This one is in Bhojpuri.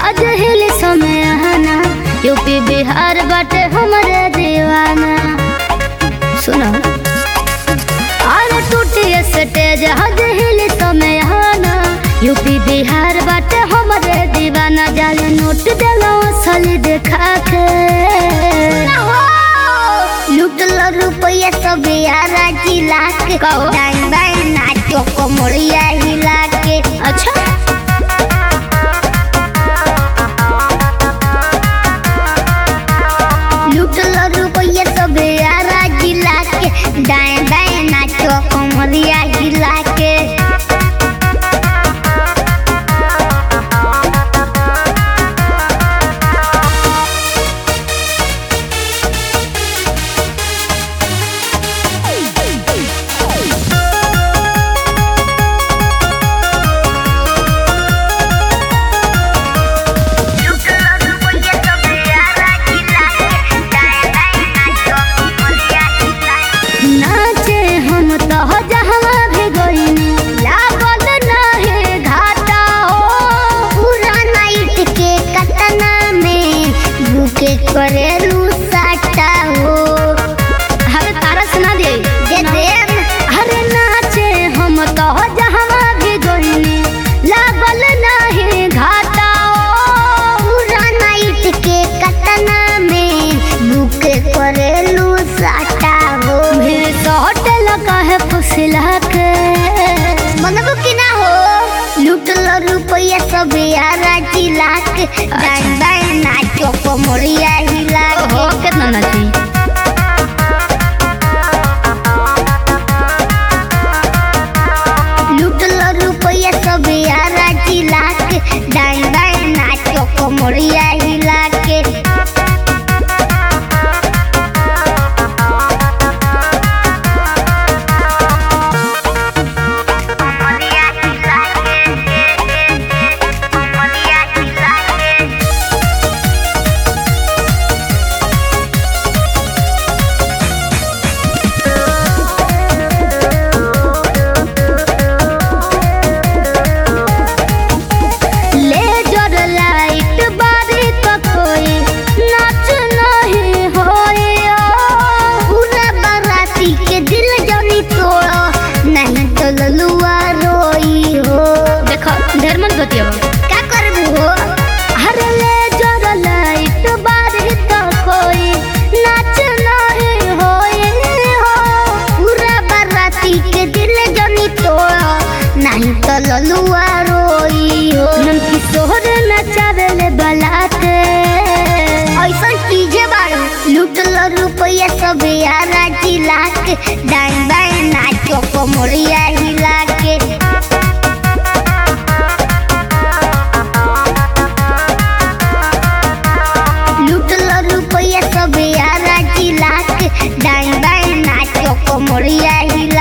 हज हिल समय आना यूपी बिहार बाटे हमरे दीवाना सुनो अरे टूटी स्टेज हज हिल समय आना यूपी बिहार बाटे हमरे दीवाना जाले नोट देलो असली देखा के लुटल रुपया सब यारा जिला के कहो। डाइन बाइन नाचो कोमड़िया हिला के अच्छा लुटल रुपया सब यारा जिला के डाइन बाइन नाचो कोमड़िया हिला के नाचे हम तो जहवा भी गईनी लागल नाहे घाटा हो पूरा नाइट के कतना में भूखे करेलू साटा हो अरे तारा सुना दे दे दे अरे नाचे हम तो जहवा भी गईनी लागल नाहे घाटा हो पूरा नाइट के कतना में भूखे करेलू साटा हो भीड़ तो होटल का है फुसला के मनबू की ना हो लुटल रुपया सब यारा जिला के डाइन बाइन नाचो कोमड़िया हिला हो के कितना नाची लुटल रुपया सब यारा जिला के डाइन बाइन नाचो कोमड़िया हिला के कोमड़िया हिला के कोमड़िया हिला के लेजर लाइट बारी तो कोई नाच नहीं होए पूरा बाराती के दिल जनी तोड़ो नहीं तो ललुआ रोई हो देखो ढेर मन बतिया क्या करबू हो हर लेजर लाइट बारी तो कोई नाच नहीं होए हो पूरा बाराती के दिल जनी तोड़ो नहीं तो ललुआ रोई हो नमकी सोहर नचावेले बलाते ऐसा चीजें बारू लुटल रुपया सब यारा जिला के डाइन बाइन नाचो कोमड़िया हिला के लुटल रुपया सब यारा जिला के डाइन बाइन नाचो कोमड़िया हिला